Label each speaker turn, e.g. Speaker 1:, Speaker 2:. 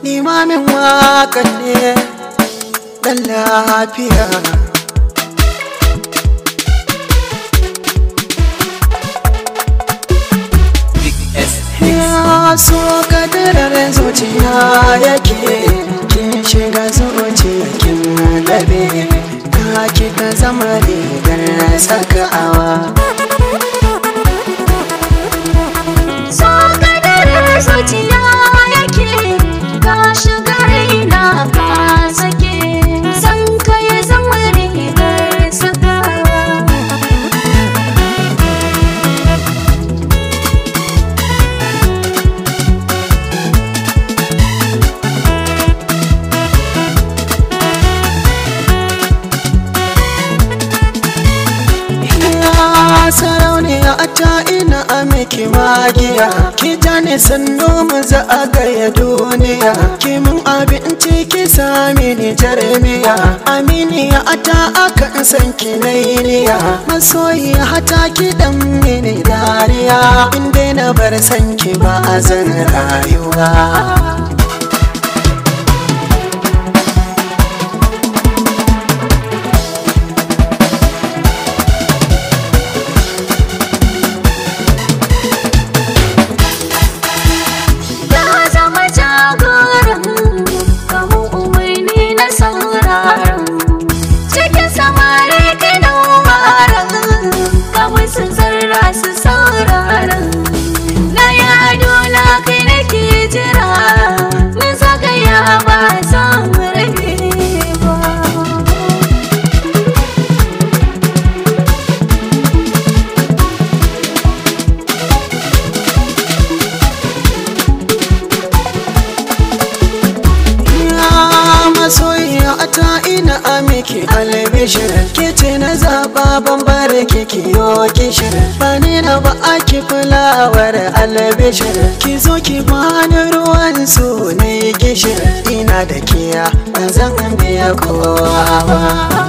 Speaker 1: limamin wakan ne dan lafiya ya so kadarar zuciya yake kin shiga zuciya kin labe ka kika zama rigar sakawa
Speaker 2: So kadarar zuciya yake ka shiga raina ka sake san ka ya zama rigar sakawa
Speaker 1: Ya sarauniya a ta ina a miki magiya ki jani sannu mu za a gaya duniya ki mun abinci ki sami ni jarmiya aminiya a ta aka san ki nainiya masoyi hata ki dan mini dariya in dai na bar san ki ba a zan rayuwa
Speaker 2: Ya zama jagoran kawo umarni na sauraron cikin samari kina waran kawo su zarra su sauraron na ya ado na kai nake jira mun zagaya ba za mu rabe ba
Speaker 1: Ya masoyiya ta ina a miki albishir ke ce na zaba ban bare ki kiyo kishir ba ni na ba aki fulawar albishir ki zo ki bani ruwan su ne gishir ina da kiya ban zan biya kowa ba